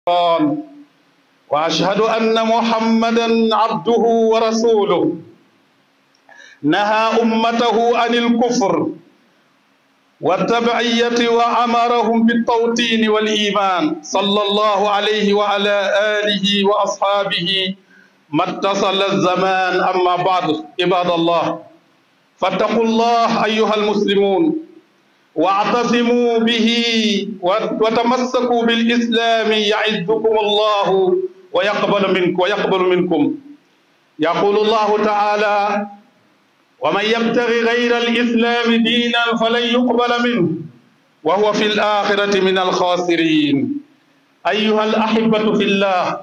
واشهد ان محمدا عبده ورسوله نهى امته عن الكفر والتبعيه وامرهم بالتوطين والايمان صلى الله عليه وعلى اله واصحابه ما اتصل الزمان اما بعد عباد الله فاتقوا الله ايها المسلمون واعتصموا به وتمسكوا بالاسلام يعزكم الله ويقبل منكم ويقبل منكم يقول الله تعالى ومن يبتغي غير الاسلام دينا فلن يقبل منه وهو في الاخره من الخاسرين ايها الاحبه في الله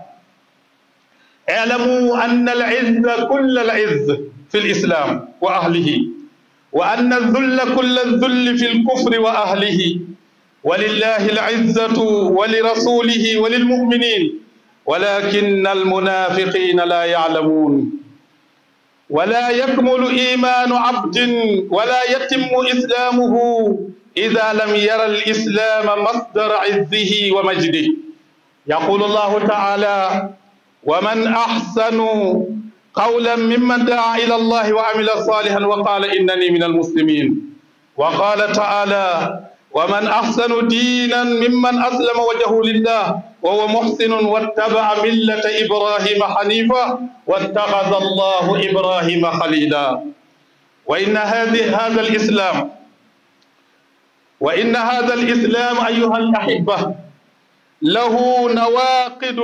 اعلموا ان العز كل العز في الاسلام واهله وان الذل كل الذل في الكفر واهله ولله العزه ولرسوله وللمؤمنين ولكن المنافقين لا يعلمون ولا يكمل ايمان عبد ولا يتم اسلامه اذا لم ير الاسلام مصدر عزه ومجده يقول الله تعالى ومن احسن قولا ممن دعا الى الله وعمل صالحا وقال انني من المسلمين وقال تعالى ومن احسن دينا ممن اسلم وجهه لله وهو محسن واتبع مله ابراهيم حنيفا واتخذ الله ابراهيم خليلا وان هذه هذا الاسلام وان هذا الاسلام ايها الاحبه له نواقد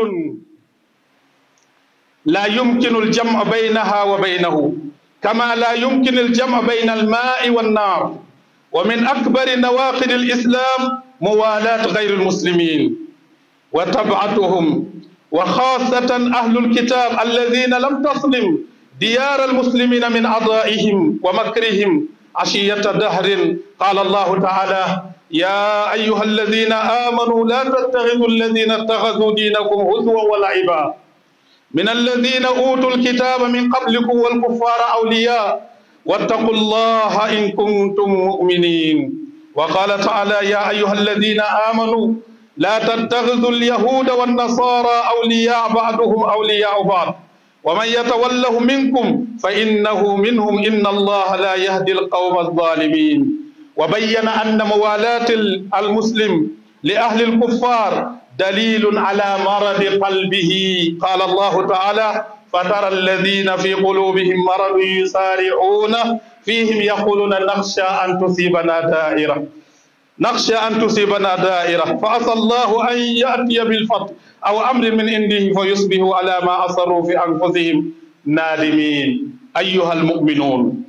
لا يمكن الجمع بينها وبينه كما لا يمكن الجمع بين الماء والنار ومن أكبر نواقض الإسلام موالاة غير المسلمين وتبعتهم وخاصة أهل الكتاب الذين لم تسلم ديار المسلمين من أعضائهم ومكرهم عشية دهر قال الله تعالى يا أيها الذين آمنوا لا تتخذوا الذين اتخذوا دينكم هزوا ولعبا من الذين أوتوا الكتاب من قبلكم والكفار أولياء واتقوا الله إن كنتم مؤمنين وقال تعالى يا أيها الذين آمنوا لا تتخذوا اليهود والنصارى أولياء بعضهم أولياء بعض ومن يتوله منكم فإنه منهم إن الله لا يهدي القوم الظالمين وبين أن موالاة المسلم لأهل الكفار دليل على مرض قلبه قال الله تعالى فترى الذين في قلوبهم مرض يسارعون فيهم يقولون نخشى أن تصيبنا دائرة نخشى أن تصيبنا دائرة فعسى الله أن يأتي بالفتح أو أمر من عنده فيصبحوا على ما أصروا في أنفسهم نادمين أيها المؤمنون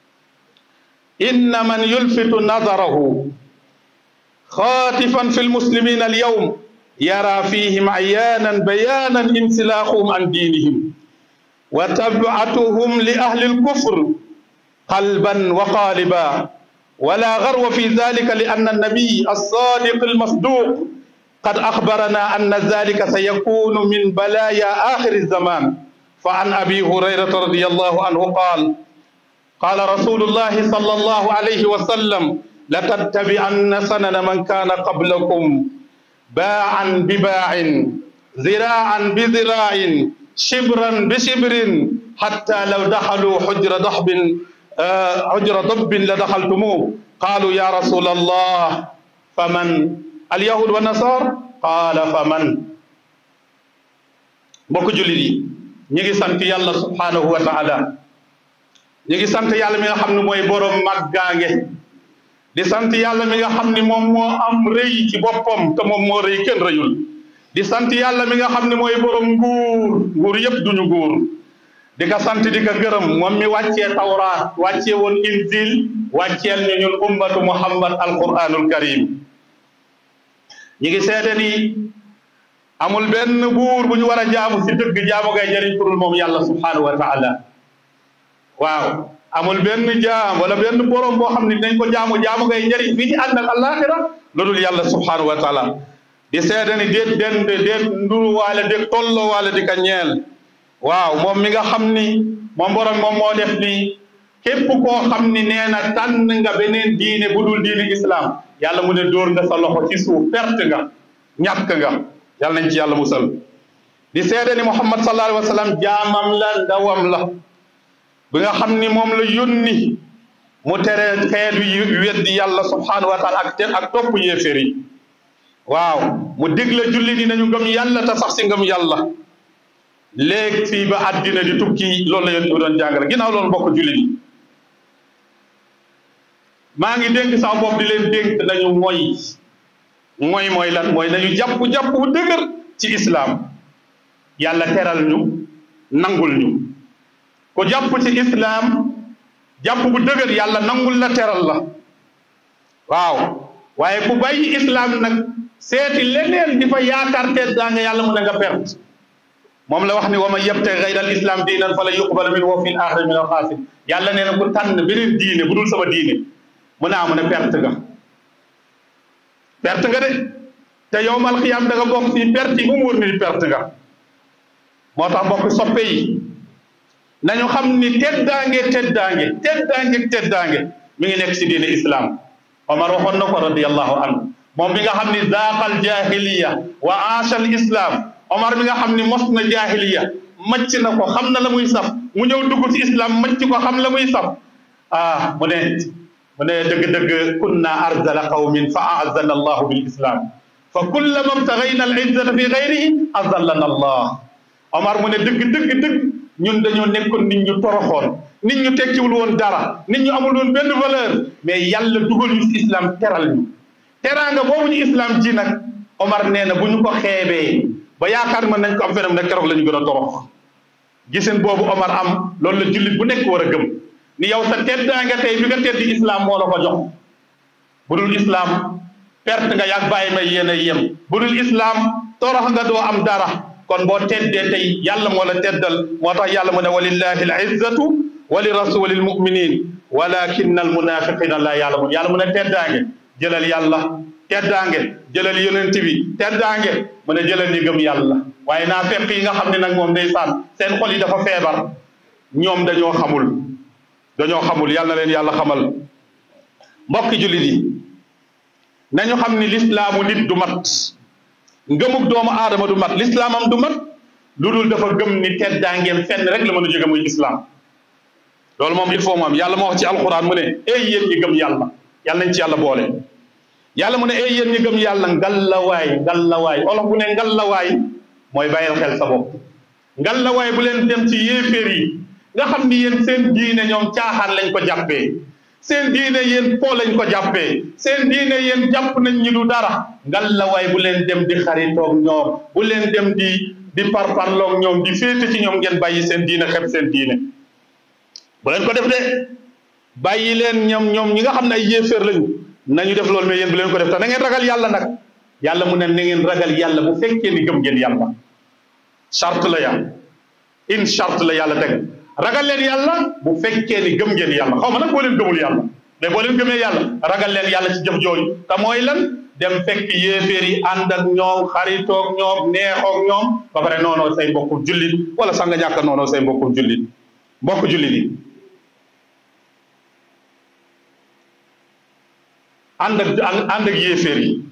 إن من يلفت نظره خاطفا في المسلمين اليوم يرى فيهم عيانا بيانا انسلاخهم عن دينهم وتبعتهم لأهل الكفر قلبا وقالبا ولا غرو في ذلك لأن النبي الصادق المصدوق قد أخبرنا أن ذلك سيكون من بلايا آخر الزمان فعن أبي هريرة رضي الله عنه قال قال رسول الله صلى الله عليه وسلم لتتبعن سنن من كان قبلكم باعا بباع ذراعا بذراع شبرا بشبر حتى لو دخلوا حجر ضحب حجر ضب لدخلتموه قالوا يا رسول الله فمن اليهود والنصارى قال فمن mbokk jullit yi ñu ngi sant yàlla subhanahu wa taala ñu ngi sant yàlla mi nga xam ne mooy borom màggaange di sant yàlla mi nga xam ni moom moo am rëy ci boppam te moom moo rëy kenn rëyul di sant yàlla mi nga xam ne mooy borom nguur nguur yëpp duñu nguur di ko sant di ko gërëm moom mi wàccee tawraat wàccee woon injil wàcceel ñu ñun ummatu muhammad alquranul karim ñi ngi seede ni amul benn buur bu ñu war a jaamu si dëgg jaamu ngay jëriñ kurul moom yàlla subhanahu wa taala waaw amul benn jaam wala benn borom boo xam ne dinañ ko jaamu jaamu ngay njëriñ fii ci ànd ak àllaaxira lu dul yàlla subhanahu wa taala di seede ni déet den déet nduru waale déet tolloo waale di ka ñeel waaw moom mi nga xam ni moom borom moom moo def ni képp koo xam ni nee na tànn nga beneen diine bu dul diine islam yàlla mu ne dóor nga sa loxo ci suuf perte nga ñàkk nga yàlla nañ ci yàlla musal di seede ni muhammad sallallahu alayhi wa sallam jaamam la ndawam la bi nga xam ni moom la yónni mu tere xeet wi weddi yàlla subhanahu wa taala ak te ak topp yéeféer yi waaw mu digle julli di nañu ngëm yàlla te sax si ngëm yàlla léegi fii ba àddina di tukki loolu la yónni bi doon jàngale ginnaaw loolu bokk julli di maa ngi dénk sama bopp di leen dénk nañu mooy mooy mooy lan mooy nañu jàpp-jàpp bu dëgër ci islaam yàlla teral ñu nangul ñu ku jàpp ci islaam jàpp bu dëgër yàlla nangul la teral la waaw waaye ku bàyyi islaam nag seeti leneen di fa yaakaar te daa nga yàlla mu ne nga perte moom la wax ni wa man yabtaghi ghayra al islam diinan falan yuqbala minhu wa fil aaxirati min al xaasirin yàlla nee na ku tànn beneen diine bu dul sama diine mu ne amu ne perte nga perte nga de te yowmal xiyaam da nga bokk ci perte yi mu wóor ni perte nga moo tax mbokk soppe yi nañu xam ni teddaange teddaange teddaange teddaange mi ngi nekk ci diine islam Omar waxoon na ko radiyallahu anhu moom mi nga xam ni zaaqal jahiliya wa aashal islam Omar mi nga xam ni mos na jahiliya macc na ko xam na la muy saf mu ñëw dugg ci islam macc ko xam la muy saf ah mu ne mu ne dëgg-dëgg kunna arzala qawmin fa aazana allahu bil islam fa kullama btaghayna al izzata fi gayrihi azallana allah Omar mu ne dëgg dëgg dëgg ñun dañoo nekkoon nit ñu toroxoon nit ñu tekkiwul woon dara nit ñu amul woon benn valeur mais yàlla dugal ñu ci islam teral ñu teraanga boobu ñu islam ji nag Omar nee na bu ñu ko xeebee ba yaakaar mën nañ ko am feneen nag keroog la ñu gën a torox giseen boobu Omar am loolu la jullit bu nekk war a gëm ni yow sa teddaanga tey bi nga teddi islam moo la ko jox bu dul islam perte nga yàgg bàyyi may yéen a yem bu dul islam torox nga doo am dara kon boo teddee tey yàlla moo la teddal moo tax yàlla mu ne walillahi al izzatu wa li rasuli l muminin walakinna al munafiqina la ya'lamun yàlla mu ne teddaange jëlal yàlla teddaange jëlal yonent bi teddaange mu ne jëlal ñi gëm yàlla waaye naa fekk yi nga xam ne nag moom ndeysaan seen xol yi dafa feebar ñoom dañoo xamul dañoo xamul yàlla na leen yàlla xamal mbokki jullit yi nañu xam ni lislaamu nit du mat ngëmug doomu aadama du mat lislaamam du mat lu dul dafa gëm ni teddaangeem fenn rek la mën a jóge muy islaam loolu moom il faut mu am yàlla moo wax ci alquran mu ne ey yéen ñi gëm yàlla yàlla nañ ci yàlla boole yàlla mu ne ey yéen ñi gëm yàlla ngallawaay ngallawaay olof bu ne ngallawaay mooy bàyyil xel sa bopp ngallawaay bu leen dem ci yéeféer yi nga xam ni yéen seen diine ñoom caaxaan lañ ko jàppee seen diine yéen po lañ ko jàppee seen diine yéen jàpp nañ ñi du dara ngallawaay bu leen dem di xaritoog ñoom bu leen dem di di parparloog ñoom di féete ci ñoom ngeen bàyyi seen diine xeb seen diine bu leen ko def de bàyyi leen ñoom ñoom ñi nga xam ne ay yéeféer lañu nañu def loolu mais yéen bu leen ko def te na ngeen ragal yàlla nag yàlla mu ne na ngeen ragal yàlla bu fekkee ni gëm ngeen yàlla charte la ya in charte la yàlla teg ragal leen yàlla bu fekkee ni gëm ngeen yàlla xaw ma nag boo leen gëmul yàlla mais boo leen gëmee yàlla ragal leen yàlla ci jëf jooju te mooy lan dem fekk yéeféer yi ànd ak ñoom xaritoog ñoom neexoog ñoom ba pare noonoo say mbokku jullit wala sax nga ñàkk noonoo say mbokku jullit mbokku jullit yi ànd ak ànd ak yéeféer yi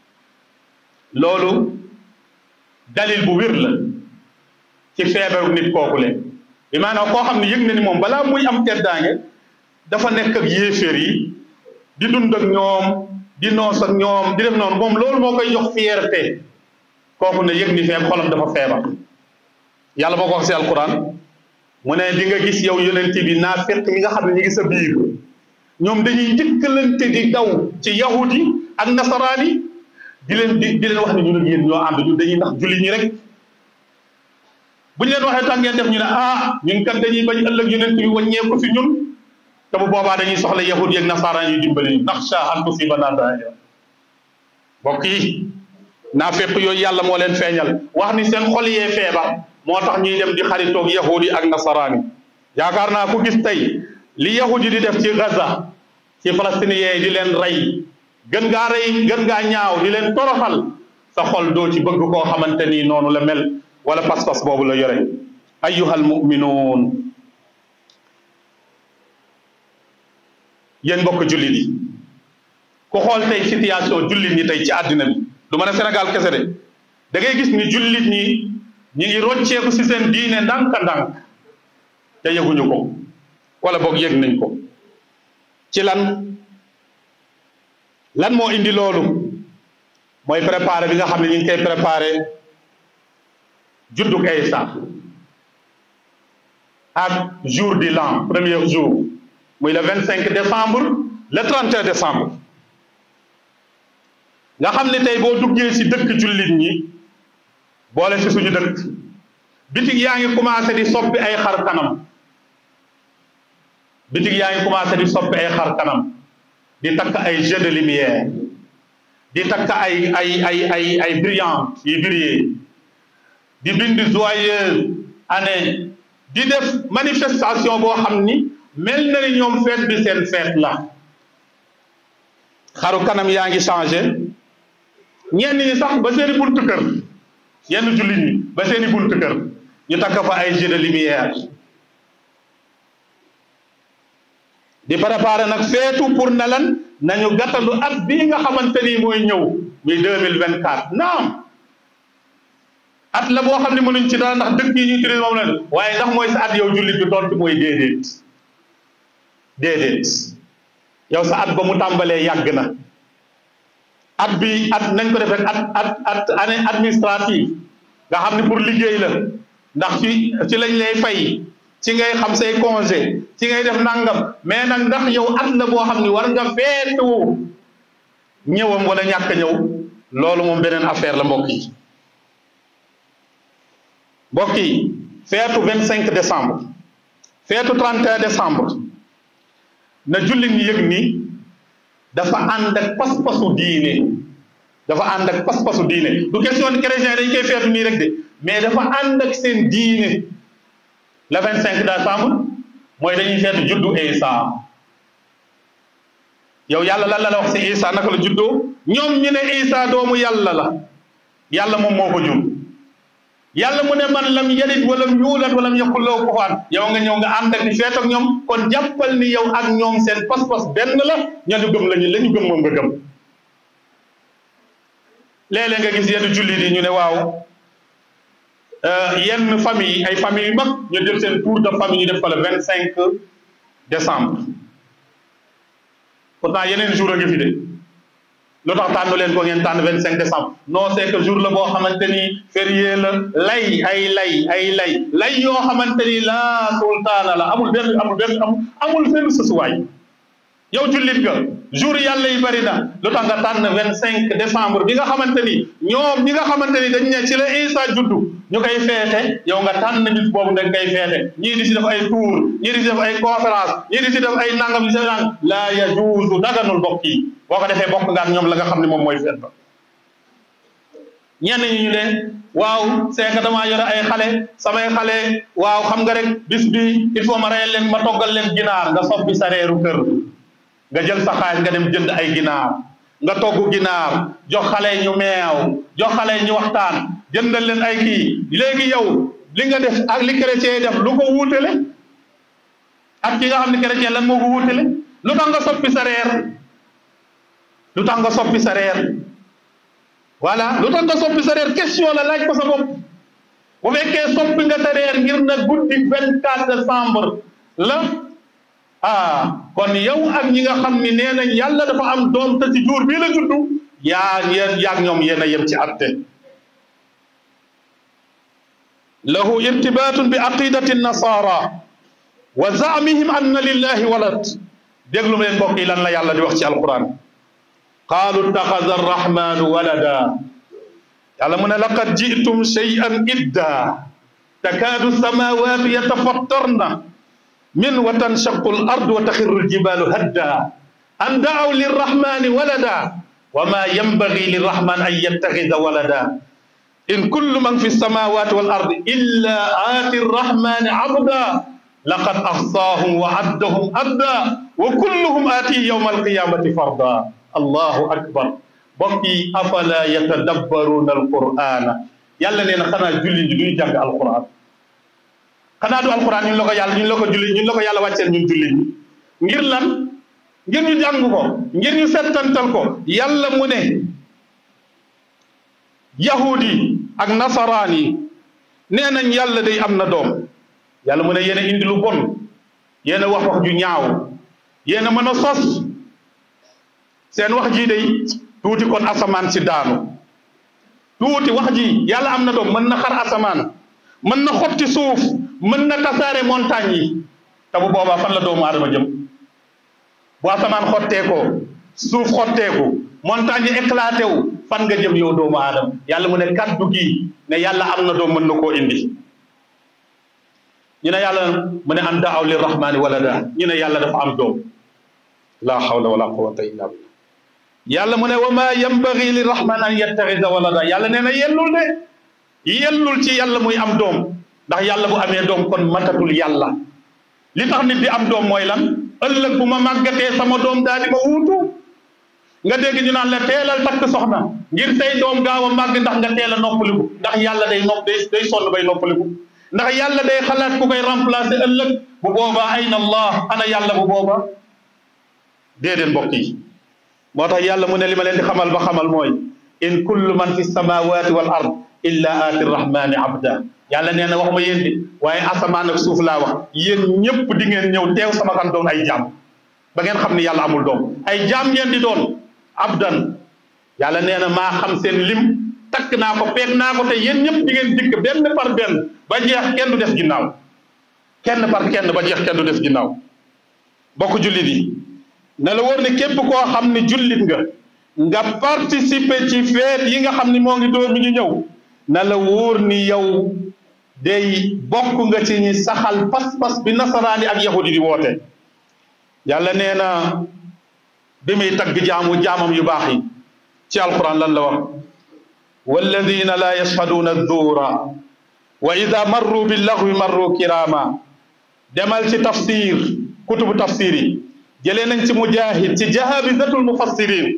loolu dalil bu wér la ci feebaru nit kooku leen bi maanaam koo xam ne yëg na ni moom balaa muy am teddaange dafa nekk ak yéeféer yi di dund ak ñoom di noos ak ñoom di def noonu moom loolu moo koy jox fierté kooku ne yëg ni feeb xolam dafa feebar yàlla moo ko wax si alquran mu ne di nga gis yow yonent bi naafiq yi nga xam ne ñu ngi sa biir ñoom dañuy jëkkalante di daw ci yahudi ak nasaraan yi di leen di di leen wax ne ñun ak yéen ñoo ànd ñun dañuy ndax julli ñi rek bu ñu leen waxee tax ngeen def ñu ne ah ñun kat dañuy bañ ëllëg yonent bi wàññeeku fi ñun te bu boobaa dañuy soxla yahudi ak nasaraan yu dimbali ñu naxsha an tusiibanaa daa'ira mbokk yi naafeq yooyu yàlla moo leen feeñal wax ni seen xol yee feebar moo tax ñuy dem di xaritoog yahudi ak nasaraan yi yaakaar naa ku gis tey li yahudi di def ci Gaza ci palestiniens yi di leen rey gën ngaa rey gën ngaa ñaaw di leen toroxal sa xol doo ci bëgg koo xamante ni noonu la mel wala pas-pas boobu la yore ayyuhal mu'minuun yéen mbokk jullit yi ku xool tey situation jullit ñi tey ci àddina bi du ma ne Sénégal kese de da ngay gis ni jullit ñi ñi ngi rocceeku ci seen diine ndànk-ndànk te yëguñu ko wala boog yëg nañ ko ci lan lan moo indi loolu mooy préparé bi nga xam ne ñu ngi koy préparé juddug Isa ak jour du l'an premier jour muy le vingt cinq décembre le trente et un décembre nga xam ne tey boo duggee ci dëkk jullit ñi boole ci suñu dëkk bitig yaa ngi commencé di soppi ay xar kanam bitig yaa ngi commencé di soppi ay xar kanam di takk ay jeux de lumière di takk ay ay ay ay ay brillante yi briller di bind joyeuse année di def manifestation boo xam ni mel na ni ñoom fête bi seen fête la xaru kanam yaa ngi changé ñenn ñi sax ba seeni buntu kër yenn jullit ñi ba seeni buntu kër ñu takk fa ay jeux de lumière di préparer nag feetu pour na lan nañu gàttandu at bii nga xamante ni mooy ñëw muy deux mille vingt quatre naam at la boo xam ne mënuñ ci dara ndax dëkk yi ñuy tuddee moom la waaye ndax mooy sa at yow jullit bi tontu mooy déedéet déedéet yow sa at ba mu tàmbalee yàgg na at bi at nañ ko def rek at at at année administrative nga xam ne pour liggéey la ndax ci ci lañ lay fay ci ngay xam say congé ci ngay def nangam mais nag ndax yow at la boo xam ne war nga feetu ñëwam wala ñàkk a ñëw loolu moom beneen affaire la mbokk yi mbokk yi feetu vingt cinq décembre feetu trente et un décembre na jullit ñi yëg ni dafa ànd ak pas-pasu diine dafa ànd ak pas-pasu diine du question chrétien dañ koy feetu nii rek de mais dafa ànd ak seen diine le vingt cinq décembre mooy dañuy feetu juddu Isa yow yàlla lan la la wax si Isa naka la juddoo ñoom ñu ne Isa doomu yàlla la yàlla moom moo ko jur yàlla mu ne man lam yalid walam yuulad walam yakul lahu kufuwan yow nga ñëw nga ànd ak di feet ak ñoom kon jàppal ni yow ak ñoom seen pas-pas benn la ñañu gëm lañu la ñu gëm moom nga gëm léeg-léeg nga gis yenn jullit yi ñu ne waaw yenn famille ay famille yu mag ñu jël seen tour de famille ñu def ko le vingt cinq décembre pourtant yeneen jour a ngi fi de lu tax tànn leen ko ngeen tànn vingt cinq décembre non c'est que jour la boo xamante ni férié la lay ay lay ay lay lay yoo xamante ni la sultaana la amul benn amul benn amul benn sësuwaay yow jullit nga jour yàlla yi bëri na lu tax nga tànn vingt cinq décembre bi nga xamante ni ñoom ñi nga xamante ni dañ ne ci la Isa juddu ñu koy feete yow nga tànn bis boobu nga koy feete ñii di si def ay tour ñii di si def ay conférence ñii di si def ay nangam di si nang laa yajuuzu daganul bokk yi boo ko defee bokk nga ak ñoom la nga xam ne moom mooy feet ba ñenn ñi ñu ne waaw c'est que damaa yore ay xale samay xale waaw xam nga rek bis bi il faut ma reyal leen ma toggal leen ginaar nga soppi sa reeru kër nga jël sa xaalis nga dem jënd ay ginaar nga togg ginaar jox xale ñu meew jox xale ñu waxtaan jëndal leen ay kii léegi yow li nga def ak li chrétien def lu ko wuutale ak ki nga xam ne chrétien lan moo ko wuutale lu tax nga soppi sa reer lu tax nga soppi sa reer voilà lu tax nga soppi sa reer question la laaj ko sa bopp bu fekkee soppi nga sa reer ngir na guddi vingt quatre décembre la ah kon yow ak ñi nga xam ni nee nañ yàlla dafa am doom te ci jour bii la juddu yaa yéen yaag ñoom yéen a yem ci atte lahu irtibatun bi aqidati nasara wa zaamihim anna lillahi walad déglu leen mbokk yi lan la yàlla di wax ci alquran qaalu ittaxada arrahmanu walada yàlla mu ne laqad jitum shay'an idda takaadu samawatu yatafattarna min wa tanshaqu al ard wa taxirru al jibalu hadda an daaw lirrahmani walada wa ma yanbagi lirrahman an yattaxida walada in kullu man fi samawati wal ard illa aati arrahmani abda laqad axsaahum wa addahum adda wa kulluhum aatihi yawma alqiyamati farda allahu akbar mbokk yi afala yatadabbaruuna alqur'ana yàlla nee na xanaa julli ji duñu jàng alquran xanaa du alquran ñun la ko yàlla ñun la ko julli ñun la ko yàlla wàcceel ñun julli ñi ngir lan ngir ñu jàng ko ngir ñu settantal ko yàlla mu ne yahudi ak nasaraan yi nee nañ yàlla day am na doom yàlla mu ne yéen a indi lu bon yéen a wax wax ju ñaaw yéen a mën a sos seen wax ji day tuuti kon asamaan si daanu tuuti wax ji yàlla am na doom mën na xar asamaan mën na xotti suuf mën na tasaare montagne yi te bu boobaa fan la doomu aadama jëm bu asamaan xotteekoo suuf xotteeku montagne yi éclaté wu fan nga jëm yow doomu aadama yàlla mu ne kaddu gi ne yàlla am na doom mën na koo indi ñu ne yàlla mu ne an daaw li rahmaani walada ñu ne yàlla dafa am doom la hawla wala quwwata illa billah yàlla mu ne wa ma yambagi li rahman an yattaxida walada yàlla nee na yellul de yellul ci yàlla muy am doom ndax yàlla bu amee doom kon matatul yàlla li tax nit di am doom mooy lan ëllëg bu ma màggatee sama doom daal di ma wuutu nga dégg ñu naan la teelal takk soxna ngir say doom gaaw a màgg ndax nga teel a noppaliku ndax yàlla day nopp day day sonn bay noppaliku ndax yàlla day xalaat ku koy remplacer ëllëg bu boobaa ayna allah ana yàlla bu boobaa déedéet mbokk yi moo tax yàlla mu ne li ma leen di xamal ba xamal mooy in kullu man fi samawati wal ard illa aati rahmani abda yàlla nee na waxuma yéen di waaye asamaan ak suuf laa wax yéen ñëpp di ngeen ñëw teew sama kan doon ay jaam ba ngeen xam ni yàlla amul doom ay jaam ngeen di doon abdan yàlla nee na maa xam seen lim takk naa ko peeg naa ko te yéen ñëpp di ngeen dikk benn par benn ba jeex kenn du des ginnaaw kenn par kenn ba jeex kenn du des ginnaaw bokk jullit yi na la wóor ne képp koo xam ni jullit nga nga participer ci feet yi nga xam ni moo ngi door mi ngi ñëw na la wóor ni yow day bokk nga ci ñi saxal pas-pas bi nasaraani ak yahudi di woote yàlla nee na bi muy tagg jaamu jaamam yu baax yi ci alquran lan la wax walladina la yashhaduuna adduura wa ida marru billaghwi marru kirama demal ci tafsir kutubu tafsir yi jëlee nañ ci mujahid ci jahabizatul mufassirin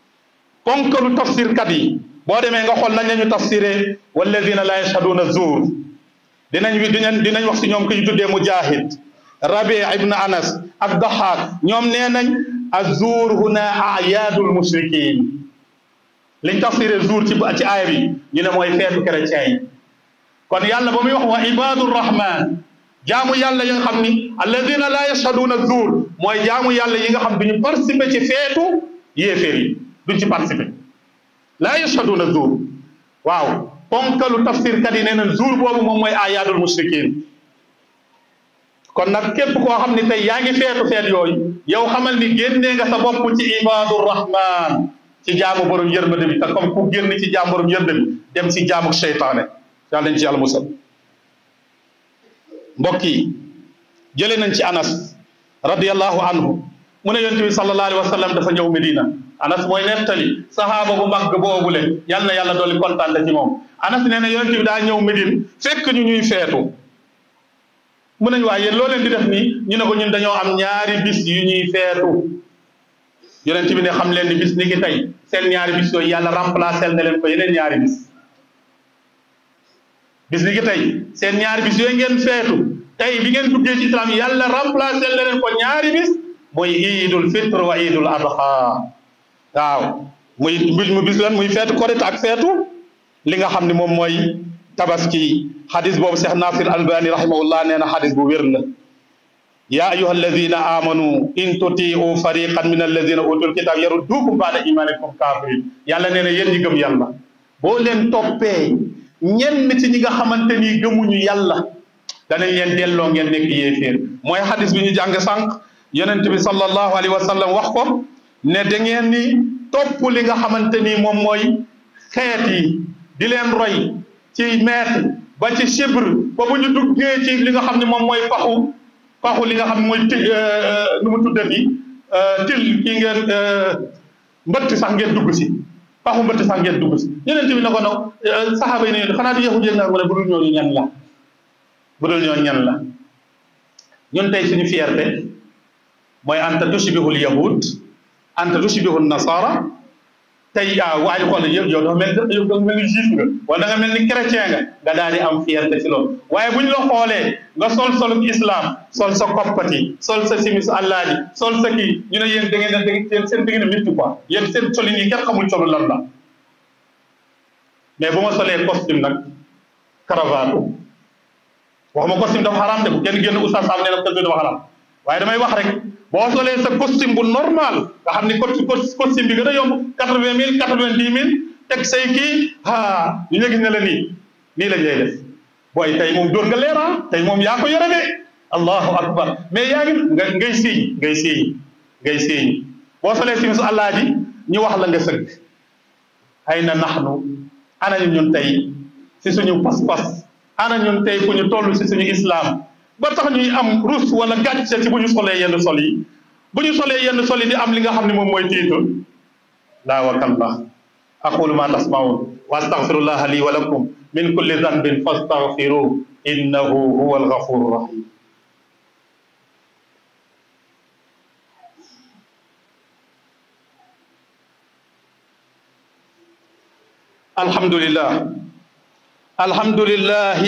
ponkalu tafsir kat yi boo demee nga xool nañ lañu tafsiree walladina la yashhaduuna zuur dinañ dinañ dinañ wax si ñoom ku ñu tuddee mujahid rabi ibn anas ak daxaak ñoom nee nañ azuur huna ayaadul mushrikin liñ tafsiree zuur ci ci aaya bi ñu ne mooy feetu chrétien yi kon yàlla ba muy wax wa ibadur rahman jaamu yàlla yi nga xam ni alladina la yashhaduuna zuur mooy jaamu yàlla yi nga xam duñu participer ci feetu yéeféer yi duñ ci participer la yashhaduuna zuur waaw ponkalu tafsir kat yi nee na zuur boobu moom mooy ayaadul mushrikin kon nag képp koo xam ni tey yaa ngi feetu feet yooyu yow xamal ni génnee nga sa bopp ci ibadur rahman ci jaamu borom yërmande bi te comme ku génn ci jaamu borom yërmande bi dem ci jaamu seytaane yàlla nañ ci yàlla musal mbokk yi jëlee nañ ci anas radiyallahu anhu mu ne yonent bi sallallahu alayhi wa sallam dafa ñëw Medina anas mooy nettali sahaaba bu mag boobule yal na yàlla dolli kontaan ci moom anas nee na yonent bi daa ñëw Medine fekk ñu ñuy feetu mu nañ waaye yéen loo leen di def nii ñu ne ko ñun dañoo am ñaari bis yu ñuy feetu yonent bi ne xam leen ni bis ni ki tey seen ñaari bis yooyu yàlla remplacé na leen ko yeneen ñaari bis bis ni ki tey seen ñaari bis yooyu ngeen feetu tey bi ngeen duggee ci islam yàlla remplacé na leen ko ñaari bis muy iidul fitre wa iidul adha waaw muy mu bis lan muy feetu korite ak feetu li nga xam ne moom mooy tabaski xadis boobu Cheikh Nasir Albani rahimahullah nee na xadis bu wér la yaa ayuha alladina amanu in tutiu fariqan min alladina utul kitab yaruddukum baada imanikum kafirin yàlla nee na yéen ñi gëm yàlla boo leen toppee ñenn ci ñi nga xamante ni gëmuñu yàlla danañ leen delloo ngeen nekk yéeféer mooy xadis bi ñu jàng sànq yonent bi sallallahu alayhi wa sallam wax ko ne da ngeen ni topp li nga xamante ni moom mooy xeet yi di leen roy ci mètre ba ci chibre ba bu ñu duggee ci li nga xam ne moom mooy paxu paxu li nga xam ne mooy ti nu mu tuddati til kii ngeen mbëtt sax ngeen dugg si paxu mbëtt sax ngeen dugg si yonent bi ne ko nag saxaaba yi ne xanaa di yahud yéen nga mu ne bu dul ñooñu ñan la bu dul ñooñu ñan la ñun tey suñu fierté mooy anta tushbihul yahud anta tushbihun nasara tey ah waaye xool yow yow dafa mel ni dafa mel ni juif nga wala da nga mel ni chrétien nga nga daal di am fierté ci loolu waaye bu ñu la xoolee nga sol solu islam sol sa koppati sol sa simis àllaaji sol sa kii ñu ne yéen da ngeen da ngeen seen da ngeen a métti quoi yéen seen solin yi kenn xamul solu lan la mais bu ma solee costume nag cravate waxuma costume dafa xaraam de bu kenn génn oustaz Sam nee na costume dafa xaraam waaye damay wax rek boo solee sa costume bu normal nga xam ni costume bi gën a yomb quatre vingt mille quatre vingt dix mille teg say kii ah ñu nga gis ne la nii nii lañ lay def booy tey moom dóor nga leera tey moom yaa ko yore de allahu akbar mais yaa ngi nga ngay siiñ ngay siiñ ngay siiñ boo solee si su àllaa ji ñu wax la nga sëgg ay na naxnu ana ñu ñun tey si suñu pas-pas ana ñun tey fu ñu toll si suñu islam ba tax ñuy am rus wala gàcce ci bu ñu solee yenn sol yi bu ñu solee yenn sol yi di am li nga xam ne moom mooy tiitu laa wa kallah aqulu ma tasmaun wa astaghfirullaha li wa lakum min kulli dhanbin fastaghfiruhu innahu huwa alghafuru rahim الحمد لله الحمد لله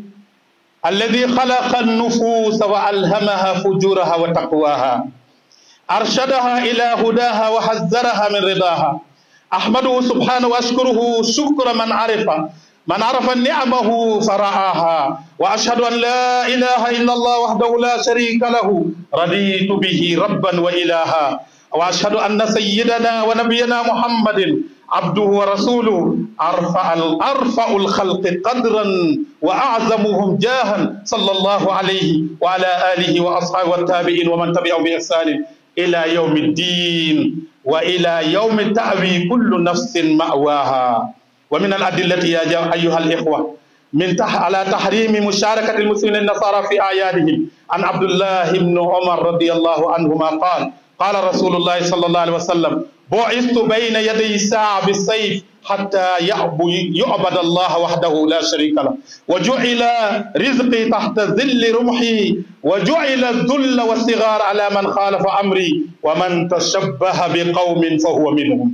الذي خلق النفوس وألهمها فجورها وتقواها أرشدها إلى هداها وحذرها من رضاها أحمده سبحانه وأشكره شكر من عرف من عرف نعمه فرعاها وأشهد أن لا إله إلا الله وحده لا شريك له رضيت به ربا وإلها وأشهد أن سيدنا ونبينا محمد عبده ورسوله أرفع أرفع الخلق قدرا وأعظمهم جاها صلى الله عليه وعلى آله وأصحابه والتابعين ومن تبعهم بإحسان إلى يوم الدين وإلى يوم تأوي كل نفس مأواها ومن الأدلة يا أيها الإخوة من تح على تحريم مشاركة المسلمين النصارى في أعيادهم عن عبد الله بن عمر رضي الله عنهما قال قال رسول الله صلى الله عليه وسلم بعثت بين يدي الساعة بالسيف حتى يعبد الله وحده لا شريك له وجعل رزقي تحت ذل رمحي وجعل الذل والصغار على من خالف أمري ومن تشبه بقوم فهو منهم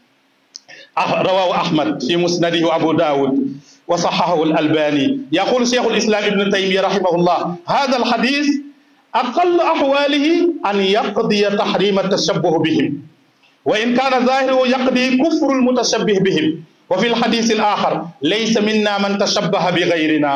رواه أحمد في مسنده وأبو داود وصححه الألباني يقول شيخ الإسلام ابن تيمية رحمه الله هذا الحديث أقل أحواله أن يقضي تحريم التشبه بهم وإن كان ظاهره يقضي كفر المتشبه بهم وفي الحديث الآخر ليس منا من تشبه بغيرنا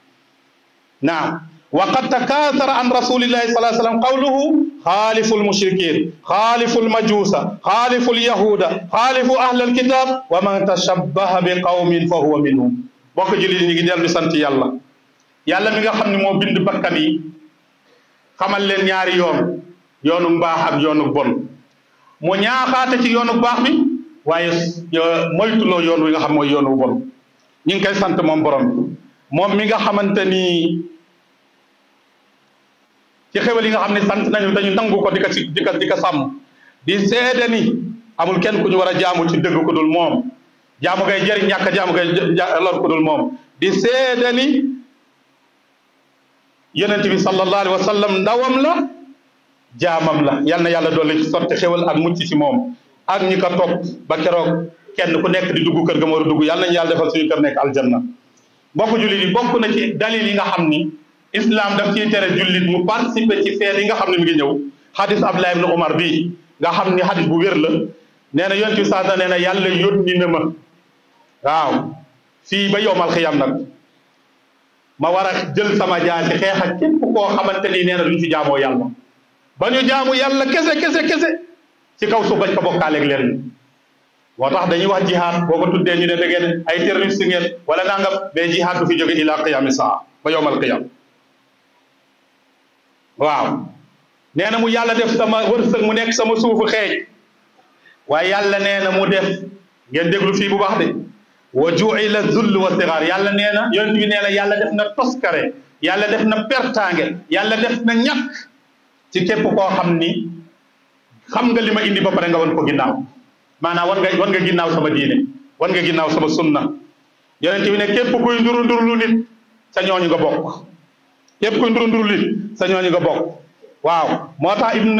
نعم وقد تكاثر عن رسول الله صلى الله عليه وسلم قوله خالف المشركين خالف المجوس خالف اليهود خالف أهل الكتاب ومن تشبه بقوم فهو منهم bokk jullit ñi ngi dellu di sant yàlla yàlla mi nga xam ne moo bind bakkan yi xamal leen ñaari yoon yoonu mbaax ak yoonu bon mu ñaaxaate ci yoonu baax bi waaye moytuloo yoon wi nga xam mooy yoonu bon ñu ngi koy sant moom borom bi moom mi nga xamante ni ci xewal yi nga xam ne sant nañu dañu nangu ko di ko ci di ko di ko sàmm di seede ni amul kenn ku ñu war a jaamu ci dëgg ku dul moom jaamu ngay jëriñ ñàkk jaamu ngay lor ku dul moom di seede ni yonent bi sallallahu alayhi wa sallam ndawam la jaamam la yal na yàlla dolli ci sotti xewal ak mucc ci moom ak ñi ko topp ba keroog kenn ku nekk di dugg kër ga ma war a dugg yal nañu yàlla defal suñu kër nekk aljanna mbokk jullit yi bokk na ci dalil yi nga xam ni islam daf ciy tere jullit mu participer ci feet yi nga xam ne mi ngi ñëw hadis Abdullah ibn Umar bii nga xam ni hadis bu wér la nee na yonent bi saa nee na yàlla yónni na ma waaw fii ba yowmal xiyam nag ma war a jël sama jaasi xeex ak képp koo xamante ni nee na duñ fi jaamoo yàlla ba ñu jaamu yàlla kese kese kese ci kaw suuf bañ ko bokkaaleeg leen moo tax dañuy wax jihaad boo ko tuddee ñu ne da ngeen ay terroriste ngeen wala nangam mais jihaad du fi jóge ila qiyami saa ba yowmal qiyam waaw nee na mu yàlla def sama wërsëg mu nekk sama suufu xeej waaye yàlla nee na mu def ngeen déglu fii bu baax de wa juila zull wa sigaar yàlla nee na yonent bi nee na yàlla def na toskare yàlla def na pertaange yàlla def na ñàkk ci képp koo xam ni xam nga li ma indi ba pare nga wan ko ginnaaw maanaam wan nga wan nga ginnaaw sama diine wan nga ginnaaw sama sunna yonent bi ne képp kuy nduru ndurlu nit sa ñooñu nga bokk képp kuy nduru ndurlu nit sa ñooñu nga bokk waaw moo tax ibn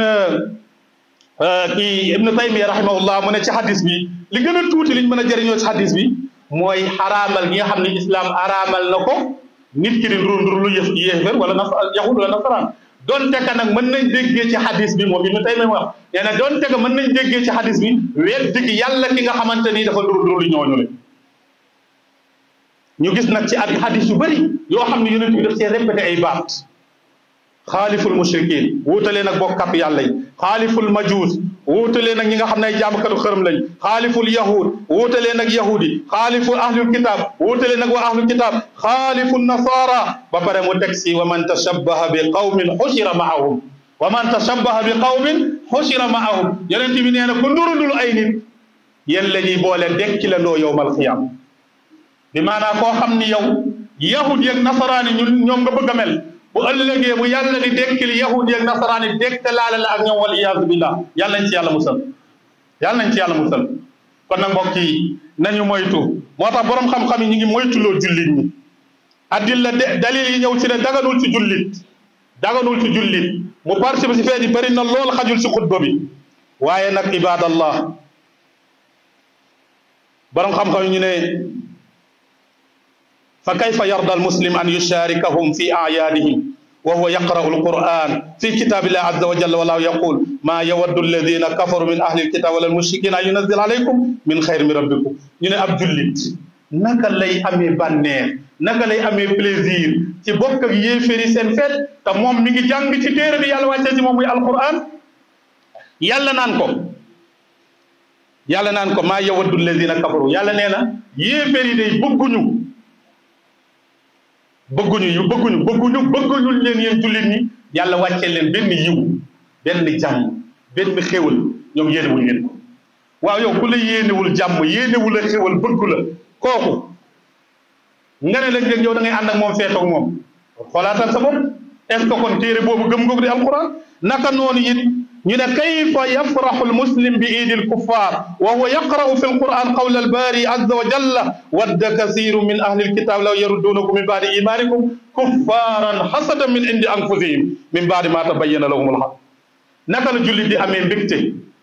kii ibn taymiya rahimahullah mu ne ci hadis bi li gën a tuuti liñ mën a jëriñoo ci hadis bi mooy xaraamal gi nga xam ne islam araamal na ko nit ki di nduru ndurlu yëf yéefér wala nas yahud wala nasaraan donte ka nag mën nañ déggee ci hadis bi moom ibn taymiya wax nee na donte ka mën nañ déggee ci hadis bi weddi gi yàlla ki nga xamante ni dafa nduru ndurlu ñooñu le ñu gis nag ci at hadis yu bëri yoo xam ne yonent bi daf cee répété ay baat xaaliful mushrikin wuutalee nag bokkap yàlla yi xaaliful majuus wuutalee nag ñi nga xam ne ay jaamkatu xërëm lañ xaaliful yahud wuutalee nag yahudi xaaliful ahlul kitab wuutalee nag waa ahlul kitab xaaliful nasara ba pare mu teg si wa man tashabbaha bi qawmin xushira maahum wa man tashabbaha bi qawmin xushira maahum yonent bi nee na ku ndurundul ay nit yéen la ñuy boole dekki la ndoo yowmal xiyaam bi maanaam koo xam ni yow yahud yeeg nasaraani ñun ñoom nga bëgg a mel bu ëllëgee bu yàlla di dekkil yahud yeeg nasaraani dekkalaale la ak ñoom wal iyaazu billah yàlla nañ ci yàlla musal yàlla nañ ci yàlla musal kon nag mbokk yi nañu moytu moo tax borom xam-xam yi ñu ngi moytuloo jullit ñi addilla de dalil yi ñëw ci ne daganul ci jullit daganul ci jullit mu participe si feet yi bëri na lool xajul si xutba bi waaye nag ibadallah borom xam-xam yi ñu ne fa kayfa yarda almuslim an yusharikahum fi ayaadihim wa huwa yaqra'u alquran fi kitabillah azza wa jalla wallahu yaqul ma yawaddu alladina kafaru min ahli alkitab wala almushrikin an yunazil alaykum min xayr min rabbikum ñu ne ab jullit naka lay amee bànneex naka lay amee plaisir ci bokk ak yéeféeri seen feet te moom mi ngi jàng ci téere bi yàlla wàccee ci moom muy alquran yàlla naan ko yàlla naan ko maa yawaddu alladina kafaru yàlla nee na yéeféeri day bëgguñu bëgguñu yu bëgguñu bëgguñu bëgguñu leen yéen jullit ñi yàlla wàccee leen benn yiw benn jàmm benn xéwal ñoom yéenewuñ leen ko waaw yow ku la yéenewul jàmm yéenewul a xéwal bëggu la kooku nga ne léeg-léeg yow da ngay ànd ak moom feetoog moom xoolaatal sa bopp est ce que kon téere boobu gëm nga ko di alquran naka noonu it ñu ne kayfa yafraxu almuslim bi iidi alkuffar wa huwa yaqra'u fi alquran qawla albari azza wa jalla wadda kasiru min ahli alkitab law yaruddunakum min ba'di imanikum kuffaran hasadan min indi anfusihim min ba'di ma tabayyana lahum alhaq naka la jullit di amee mbégte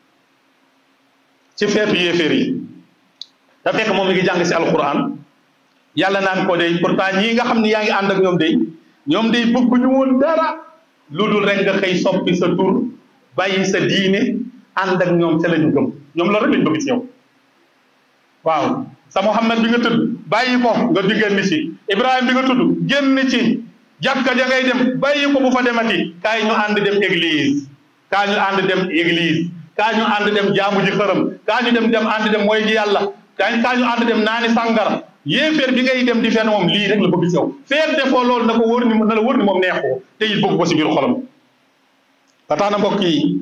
ci feetu yéeféer yi da fekk moom mi ngi jàng si alquran yàlla naan ko day pourtant ñii nga xam ne yaa ngi ànd ak ñoom day ñoom day bëgguñu woon dara lu dul rek nga xëy soppi sa tur bàyyi sa diine ànd ak ñoom ca la ñu gëm ñoom loolu rek lañ bëgg ci yow waaw sa Muhammad bi nga tudd bàyyi ko nga di génn ci Ibrahima bi nga tudd génn ci jàkka ja ngay dem bàyyi ko bu fa demati kaay ñu ànd dem église kaay ñu ànd dem église kaay ñu ànd dem jaamu ji xërëm kaay ñu dem dem ànd dem mooy ji yàlla kaay kaay ñu ànd dem naani sàngara yéeféer bi ngay dem di fenn moom lii rek la bëgg ci yow feer defoo loolu na ko wóor ni na la wóor ni moom neexoo te it bëgg ko si biir xolam ba tax na mbokk yi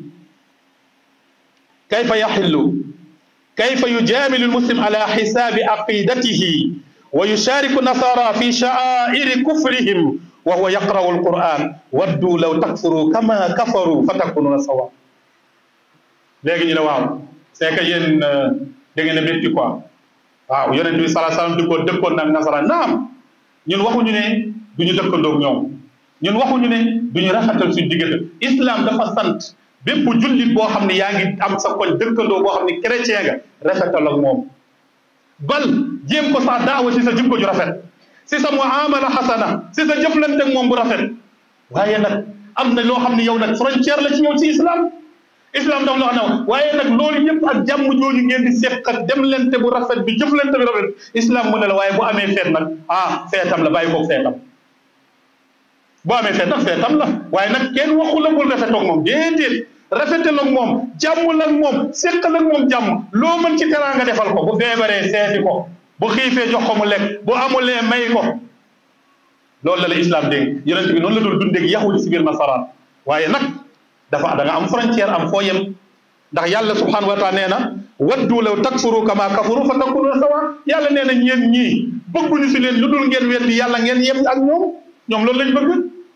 kayfa yaxillu kayfa yujaamilu lmuslim ala xisaabi aqidatihi wa yushariku nasara fi sha'airi kufrihim wa huwa yaqra'u alquran waddu law takfuru kama kafaru fa takununa sawa léegi ñu ne waaw c'est que yéen da ngeen a métti quoi waaw yonent bi salaa salaam di ko dëkkoon nag nasaraan naam ñun waxuñu ne du ñu dëkkandoog ñoom ñun waxuñu ne du ñu rafetal suñu diggante islam dafa sant bépp jullit boo xam ne yaa ngi am sa koñ dëkkandoo boo xam ne chrétien nga rafetal ak moom bal jéem ko sax daawa si sa jikko ju rafet si sa muamala xasana si sa jëflante ak moom bu rafet waaye nag am na loo xam ne yow nag frontière la ci yow ci islam islam daf la wax ne waaye nag loolu yëpp ak jàmm jooju ngeen di seq ak demlante bu rafet bi jëflante bi rafet islam mu ne la waaye bu amee feet nag ah feetam la bàyyi koog feetam boo amee feet nag feetam la waaye nag kenn waxu la bul rafetoog moom déedéet rafetal ak moom jàmm ak moom seqal ak moom jàmm loo mën ci teraanga defal ko bu feebaree seeti ko bu xiifee jox ko mu lekk bu amulee may ko loolu la la islam dégg yonent bi noonu la doon dundeeg yahudi si biir nasaraan waaye nag dafa da nga am frontière am foo yem ndax yàlla subhanahu wa taala nee na waddu law takfuru kama kafaru fa takunu sawa yàlla nee na ñeen ñii bëgguñu si leen lu dul ngeen weddi yàlla ngeen yem ak ñoom ñoom loolu lañ bëgg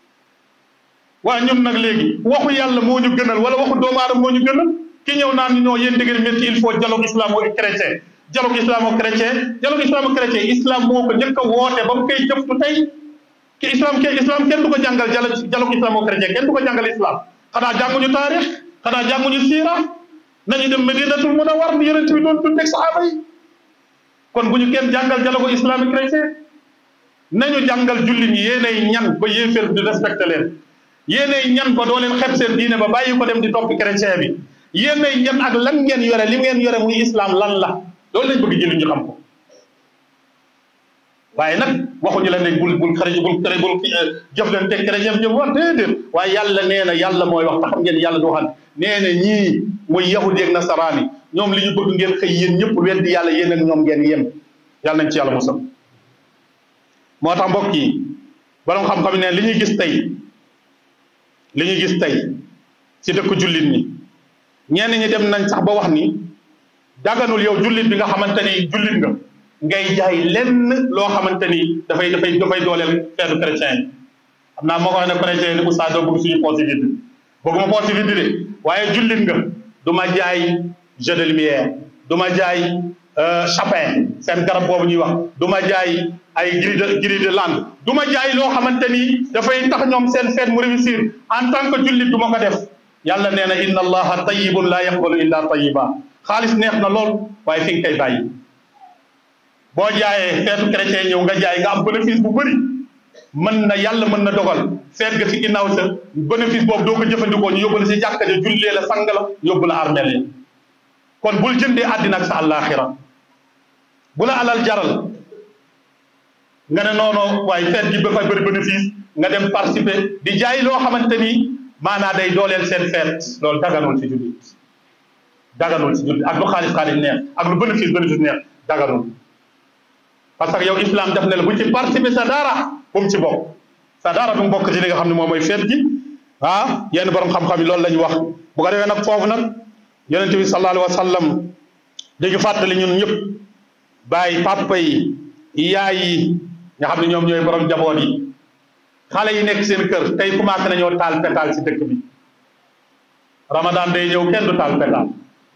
waaye ñun nag léegi waxu yàlla moo ñu gënal wala waxu doomu aadama moo ñu gënal ki ñëw naan ñu ñoo yéen dëgg métti il faut dialogue islamo-chrétien dialogue islamo-chrétien dialogue islamo-chrétien islam moo ko njëkk a woote ba mu koy jëftu tey ki islam ke islam kenn du ko jàngal dialogue islamo-chrétien kenn du ko jàngal islam xanaa jànguñu taarix xanaa jànguñu siira nañu dem medinatul munawwar ni yonent bi doon dund ak saxaaba yi kon bu ñu kenn jàngal dialogue islamique chrétien nañu jàngal jullit ñi yéenay ñan ba yéeféer di respecté leen yéenay ñan ba doo leen xeb seen diine ba bàyyi ko dem di topp chrétien bi yéenay ñan ak lan ngeen yore li ngeen yore muy islam lan la loolu lañ bëgg jullit ñu xam ko waaye nag waxuñu la ne bul bul xare bul xare bul jëflante chrétien jëm wax déedéet waaye yàlla nee na yàlla mooy wax te xam ngeen yàlla du waxal nee na ñii muy yahudi ak nasaraani ñoom li ñu bëgg ngeen xëy yéen ñëpp weddi yàlla yéen ak ñoom ngeen yem yàlla nañ ci yàlla musal moo tax mbokk yi borom xam-xam ne li ñuy gis tey li ñuy gis tey ci dëkk jullit ñi ñenn ñi dem nañ sax ba wax ni daganul yow jullit bi nga xamante ni jullit nga ngay jaay lenn loo xamante ni dafay dafay dafay dooleel feetu chrétien yi xam naa moo ko wax ne chrétien yi ni oustaz doo bëgg suñu poche vide bëgguma poche vide de waaye jullit nga du ma jaay jeu de lumière du ma jaay chapin seen garab boobu ñuy wax du ma jaay ay grille de grille de lande du ma jaay loo xamante ni dafay tax ñoom seen feet mu réussir en tant que jullit du ma ko def yàlla nee na inna allaha tayyibun la yaqbalu illa tayyiba xaalis neex na lool waaye fi nga koy bàyyi boo jaayee feetu chrétien ñëw nga jaay nga am bénéfice bu bëri mën na yàlla mën na dogal feet ga ci ginnaaw sa bénéfice boobu doo ko jëfandikoo ñu yóbbu la si jàkka ja jullee la sang la yóbbu la armeel yi kon bul jëndee àddina ak sa àllaaxira bu la alal jaral nga ne noonu waaye feet gi ba fay bëri bénéfice nga dem participer di jaay loo xamante ni maanaa day dooleel seen feet loolu daganul ci jullit daganul ci jullit ak lu xaalis xaalis neex ak lu bénéfice bénéfice neex daganul parce que yow islam def ne la bu ci participer sa dara bu mu ci bokk sa dara bu mu bokk ci li nga xam ne moom mooy feet gi ah yenn borom xam-xam yi loolu la ñu wax bu ko defee nag foofu nag yonent bi sallallahu alayhi wa sallam dañu fàttali ñun ñëpp bàyyi papa yi yaay yi nga xam ne ñoom ñooy borom jaboot yi xale yi nekk seen kër tey commencé nañoo taal pétale ci dëkk bi ramadan day ñëw kenn du taal pétale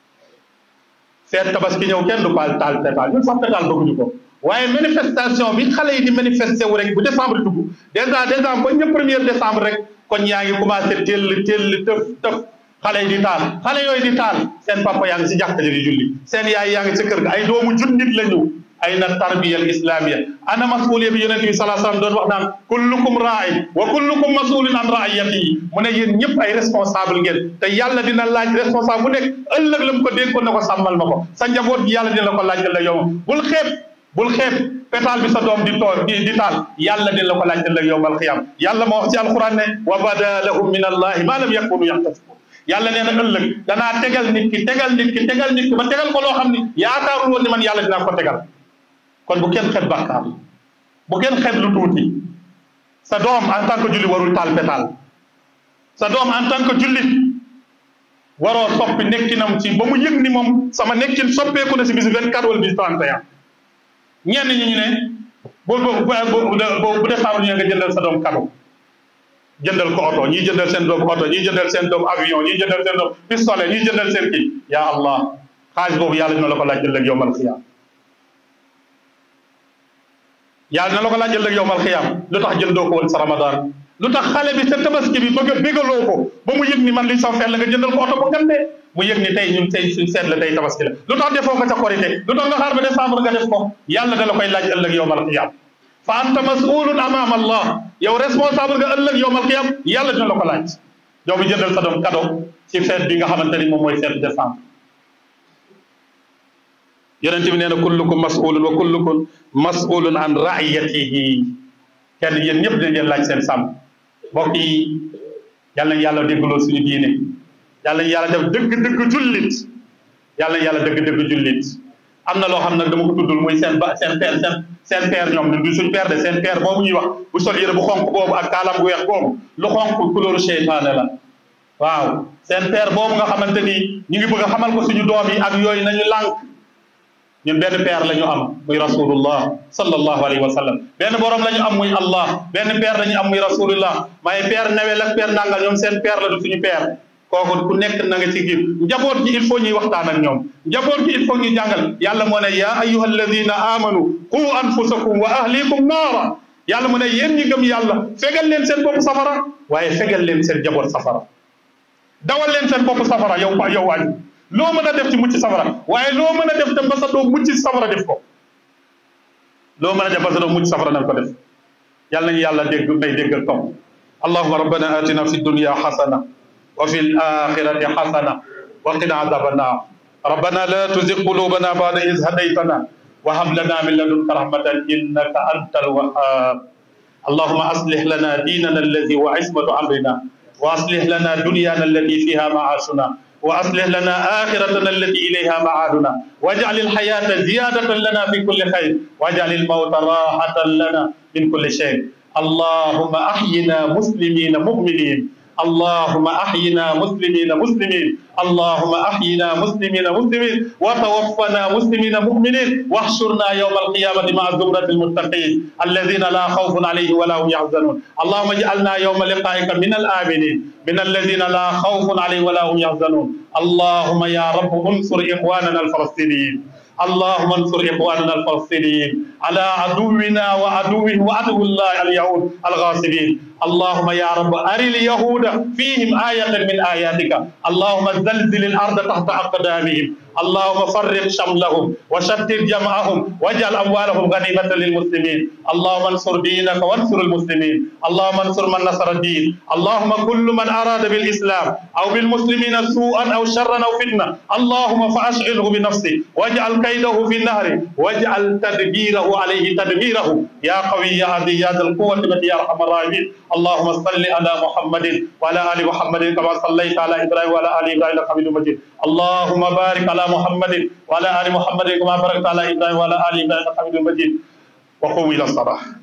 feet tabaski ñëw kenn du paal taal pétale ñun sax pétale bëgguñu ko waaye manifestation bi xale yi di manifesté wu rek bu décembre dugg dèjà dèjà ba ñëpp premier décembre rek kon yaa ngi commencé teel teel tëf tëf xale yi di taal xale yooyu di taal seen papa yaa ngi si jàkka ji di julli seen yaay yaa ngi ci kër ga ay doomu junnit la ñu ay na tarbiya al islamia ana masuliya bi yonente bi salaa sallam doon wax naan kullukum raa'in wa kullukum masulun an raiyatihi mu ne yéen ñëpp ay responsable ngeen te yàlla dina laaj responsable bu nekk ëllëg la mu ko dénkoon ne ko sàmmal ma ko sa njaboot gi yàlla dina la ko laaj ëllëg yow bul xeeb bul xeeb pétale bi sa doom di tool di di taal yàlla dina la ko laaj ëllëg yowmal qiyam yàlla moo wax ci alquran ne wa bada lahum min allahi ma lam yakunu yaxtasibun yàlla nee na ëllëg danaa tegal nit ki tegal nit ki tegal nit ki ba tegal ko loo xam ni yaakaarul woon ni man yàlla dinaa ko tegal kon bu kenn xeeb bàkkaar bu kenn xeeb lu tuuti sa doom en tant que jullit warul taal pétale sa doom en tant que jullit waroo soppi nekkinam ci ba mu yëg ni moom sama nekkin soppeeku na si bisu 24 wala bisu 31 ñenn ñi ñu ne bu bu bu bu décembre ñu nga jëndal sa doom cadeau jëndal ko oto ñii jëndal seen doom oto ñii jëndal seen doom avion ñii jëndal seen doom pistolet ñii jëndal seen kii yaa allah xaalis boobu yàlla dina la ko laaj ëllëg yowmal xiyaam yàlla dina la ko laaj ëllëg yowmal xiyaam lu tax jëndoo ko woon sa ramadan lu tax xale bi sa tabaski bi bëgg a bégaloo ko ba mu yëg ni man li sa feet la nga jëndal ko oto bu ngandee mu yëg ni tey ñun tey suñ seet la tey tabaski la lu tax defoo ko ca korité lu tax nga xaar ba décembre nga def ko yàlla da la koy laaj ëllëg yowmal xiyaam fa anta masulun amama allah yow responsable nga ëllëg yowmal qiyam yàlla dina la ko laaj yow bi jëndal sa doom cadeau ci fête bi nga xamante ni moom mooy fête décembre yonent bi nee na kullukum masulun wa kullukum masulun an raiyatihi kenn yéen ñëpp dañ leen laaj seen sàmm mbokk yi yàlla nañ yàlla déggloo suñu diine yàlla nañ yàlla def dëgg-dëgg jullit yàlla nañ yàlla dëgg-dëgg jullit am na loo xam nag dama ko tuddul muy seen ba seen père seen seen père ñoom du suñ père de seen père boobu ñuy wax bu sol yére bu xonk boobu ak kaalam gu weex boobu lu xonk couleur seytaane la waaw seen père boobu nga xamante ni ñu ngi bëgg a xamal ko suñu doom yi ak yooyu nañu lànk ñun benn père la ñu am muy rasulullah sallallahu alayhi wa sallam benn borom la ñu am muy allah benn père la ñu am muy rasulullah maaye père nawel ak père nangal ñoom seen père la du suñu père kooku ku nekk na nga ci giir njaboot gi il faut ñuy waxtaan ak ñoom njaboot gi il faut ñu jàngal yàlla moo ne yaa ayuha alladina amanu qu anfusakum wa ahlikum naara yàlla mu ne yéen ñi gëm yàlla fegal leen seen bopp safara waaye fegal leen seen njaboot safara dawal leen seen bopp safara yow yow waaj loo mën a def ci mucc safara waaye loo mën a def tam ba sa doom mucc safara def ko loo mën a def ba sa doom mucc safara nañ ko def yàlla nañu yàlla dégg may déggal topp allahuma rabbana atina fi dunya xasana وفي الآخرة حسنة وقنا عذاب النار ربنا لا تزغ قلوبنا بعد إذ هديتنا وهب لنا من لدنك رحمة إنك أنت الوهاب اللهم أصلح لنا ديننا الذي هو عصمة أمرنا وأصلح لنا دنيانا التي فيها معاشنا وأصلح لنا آخرتنا التي إليها معادنا واجعل الحياة زيادة لنا في كل خير واجعل الموت راحة لنا من كل شيء اللهم أحينا مسلمين مؤمنين اللهم أحينا مسلمين مسلمين اللهم أحينا مسلمين مسلمين وتوفنا مسلمين مؤمنين واحشرنا يوم القيامة مع زمرة المتقين الذين لا خوف عليهم ولا هم يحزنون اللهم اجعلنا يوم لقائك من الآمنين من الذين لا خوف عليهم ولا هم يحزنون اللهم يا رب انصر إخواننا الفلسطينيين اللهم انصر اخواننا الفلسطينيين على عدونا وعدوهم وعدو الله اليهود الغاصبين اللهم يا رب أري اليهود فيهم آية من آياتك اللهم زلزل الأرض تحت أقدامهم اللهم فرق شملهم وشتت جمعهم واجعل أموالهم غنيمة للمسلمين اللهم انصر دينك وانصر المسلمين اللهم انصر من نصر الدين اللهم كل من أراد بالإسلام أو بالمسلمين سوءا أو شرا أو فتنة اللهم فأشغله بنفسه واجعل كيده في النهر واجعل تدبيره عليه تدميره يا قوي يا عزيز يا ذا القوة يا أرحم الراحمين اللهم صل على محمد وعلى ال محمد كما صليت على ابراهيم وعلى ال ابراهيم انك حميد مجيد اللهم بارك على محمد وعلى ال محمد كما باركت على ابراهيم وعلى ال ابراهيم انك حميد مجيد وقوموا الى الصلاه